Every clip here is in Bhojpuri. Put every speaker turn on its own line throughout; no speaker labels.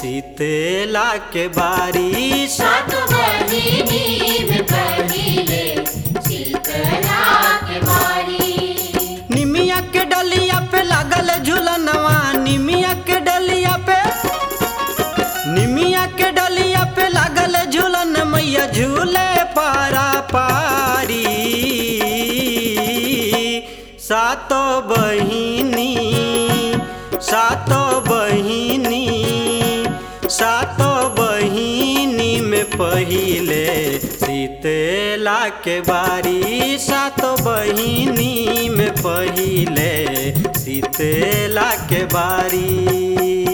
शीतला के बारी
सात बहिनी में पहिले शीतला के बारी
निमिया के डलिया पे लागल झूलनवा निमिया के डलिया पे निमिया के डलिया पे लागल झूलन मैया झूले पारा पारी सातो बहिनी सातो बहिनी सातो बहिनी में पहिले शीतला के बारी सातो बहिनी में पहिले शीतला के बारी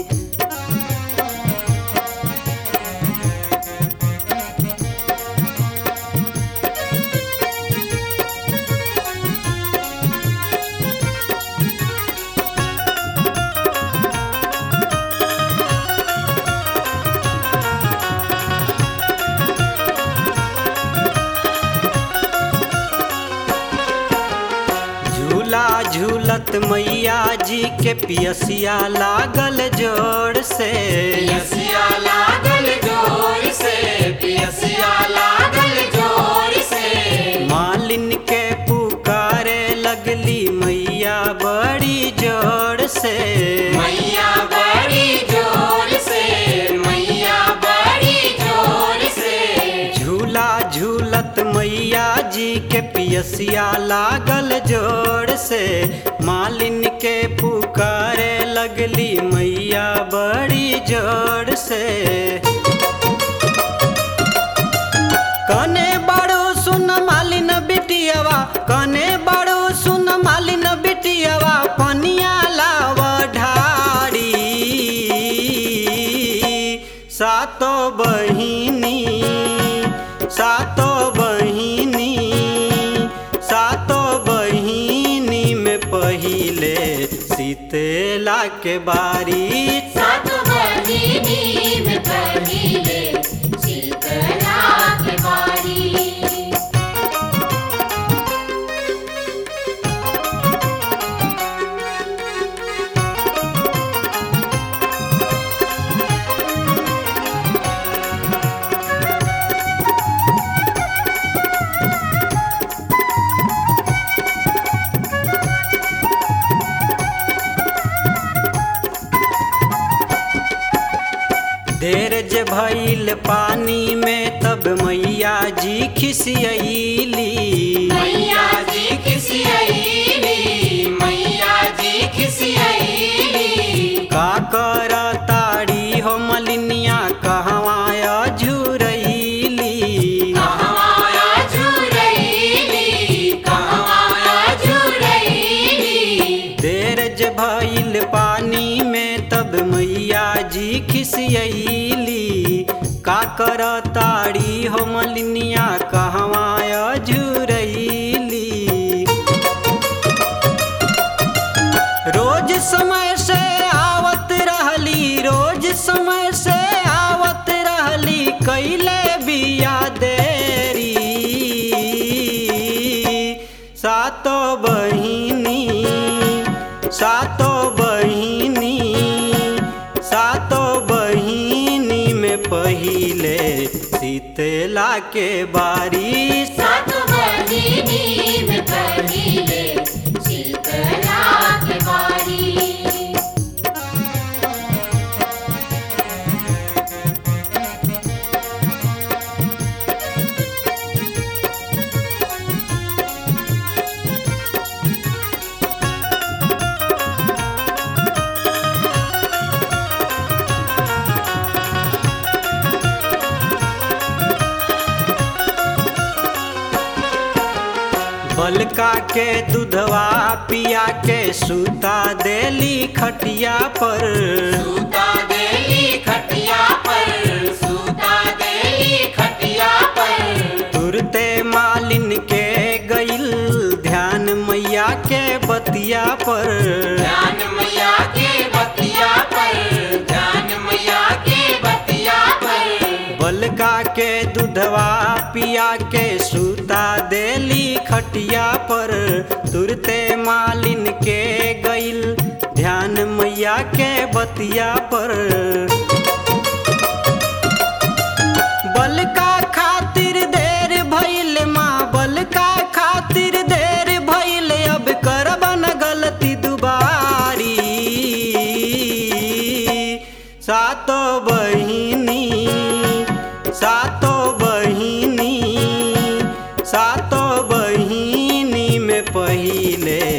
झूला झूलत मैया जी के पियसिया लागल जोर से
पियसिया लागल जोर से पियसिया लागल जोर से
मालिन के पुकारे लगली मैया बड़ी जोर से
मैया बड़ी जोर से मैया बड़ी जोर से
झूला झूलत मैया जी के पियसिया लागल जोर से मालिन के पुकारे लगली मैया बड़ी जोर से कने बाड़ो सुन मालिन बिटियावा कने बाड़ो सुन मालिन बिटियावा पनिया लाव ढारी सातो बहिनी सातो बहिनी सातो बहिनी में पहिले शीतला के बारी
सात बहिनी में पहिले शीतला के बारी
देर जे भइल पानी में तब मैया जी खिसियली
मैया जी खिसियली मैया जी खिसियली
का कर ताड़ी हो मलिनिया कहवाया झुरैली
कहवाया झुरैली कहवाया झुरैली
देर जे भइल पानी में तब मैया जी खिसियली का कर ताड़ी हो मलिनिया कहवाया झुरैली रोज समय से आवत रहली रोज समय से आवत रहली कैले बिया देरी सातो बहिनी सातो बहिनी सातो बहिनी में पहिले शीतला के बारी
सात बहिनी में पहिले शीतला के बारी
बलका के दूधवा पिया के सूता देली खटिया पर
सूता देली खटिया पर सूता देली खटिया पर
तुरते मालिन के गईल ध्यान मैया के बतिया पर
ध्यान मैया के बतिया पर ध्यान मैया के बतिया पर
बलका के दूधवा पिया के सूता देली खटिया पर तुरते मालिन के गईल ध्यान मैया के बतिया पर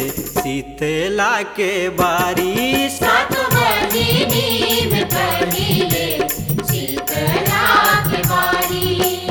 शीतला के बारी
सात बहिनी में पहिले शीतला के बारी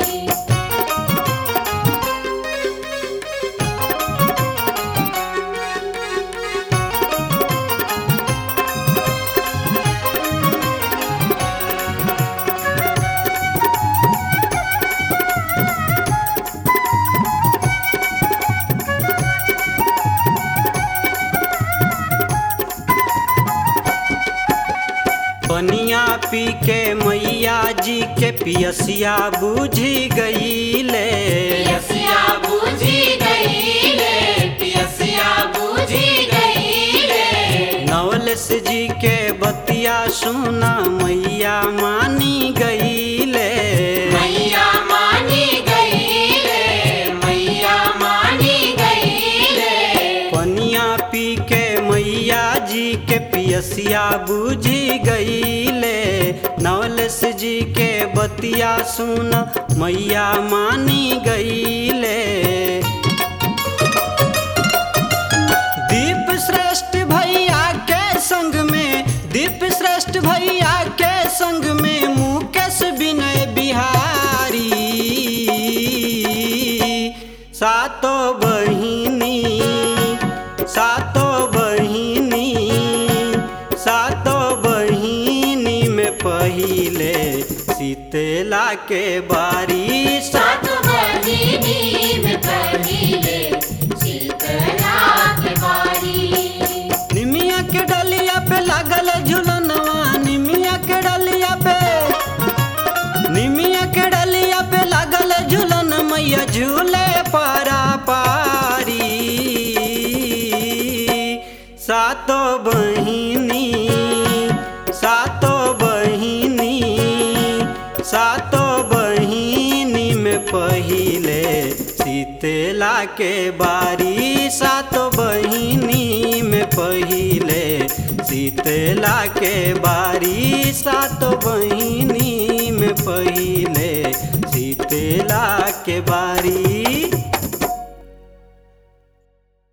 बनिया पी के मैया जी के पियसिया बूझी गईले
पियसिया बूझी गईले पियसिया बूझी गईले
नवलस जी के बतिया सुना मैया मानी गईले
मैया मानी गईले मैया मानी गईले
पनिया पी के मैया जी के पियसिया बूझी गईले नवलस जी के बतिया सुन मैया मानी गईले दीप श्रेष्ठ भैया के संग में दीप श्रेष्ठ भैया के संग में मुकेश विनय बिहारी सातो बहिनी सातो बहिनी सातो बहिनी में पहिले शीतला के बारी
सात बहिनी में पहिले शीतला के बारी
निमिया के डलिया पे लागल झुलनवा निमिया के डलिया पे निमिया के डलिया पे लागल झुलन मैया झूले पारा पारी सातो बहिनी सातो बहिनी सातो बहिनी में पहिले शीतला के बारी सातो बहिनी में पहिले शीतला के बारी सातो बहिनी में पहिले शीतला के बारी